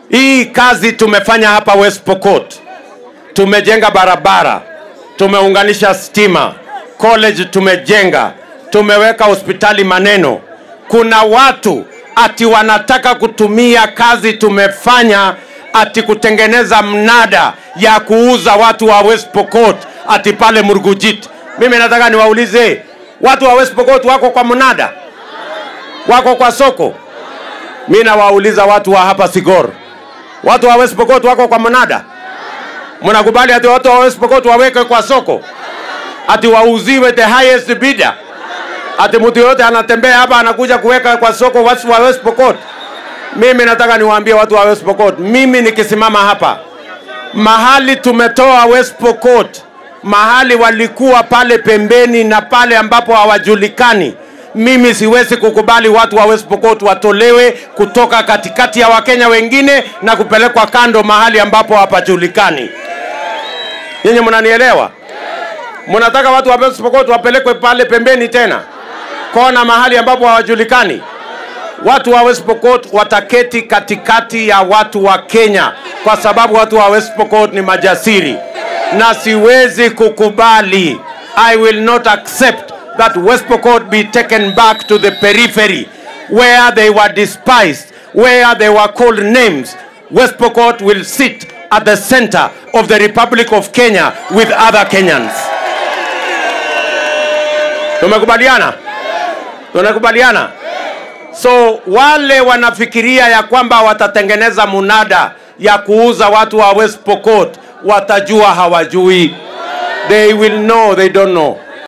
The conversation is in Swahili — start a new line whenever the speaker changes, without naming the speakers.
Hii kazi tumefanya hapa West Pokot, tumejenga barabara, tumeunganisha stima, college tumejenga, tumeweka hospitali maneno. Kuna watu ati wanataka kutumia kazi tumefanya ati kutengeneza mnada ya kuuza watu wa West Pokot ati pale Murgujit. Mimi nataka niwaulize watu wa West Pokot wako kwa mnada, wako kwa soko? Mi nawauliza watu wa hapa Sigor, watu wa West Pokot wako kwa mnada? Mnakubali ati watu wa West Pokot waweke kwa soko, ati wauziwe the highest bidder? Ati mtu yote anatembea hapa anakuja kuweka kwa soko watu wa West Pokot? Mimi nataka niwaambie watu wa West Pokot, mimi nikisimama hapa mahali tumetoa West Pokot, mahali walikuwa pale pembeni na pale ambapo hawajulikani, mimi siwezi kukubali watu wa West Pokot watolewe kutoka katikati ya Wakenya wengine na kupelekwa kando mahali ambapo hapajulikani. Nyinyi mnanielewa? Mnataka watu wa West Pokot wapelekwe pale pembeni tena kona mahali ambapo hawajulikani? Watu wa West Pokot wataketi katikati ya watu wa Kenya kwa sababu watu wa West Pokot ni majasiri, na siwezi kukubali. I will not accept that West Pokot be taken back to the periphery where they were despised, where they were called names. West Pokot will sit at the center of the Republic of Kenya with other Kenyans. Tumekubaliana? Tunakubaliana? So wale wanafikiria ya kwamba watatengeneza munada ya kuuza watu wa West Pokot watajua hawajui. They will know they don't know.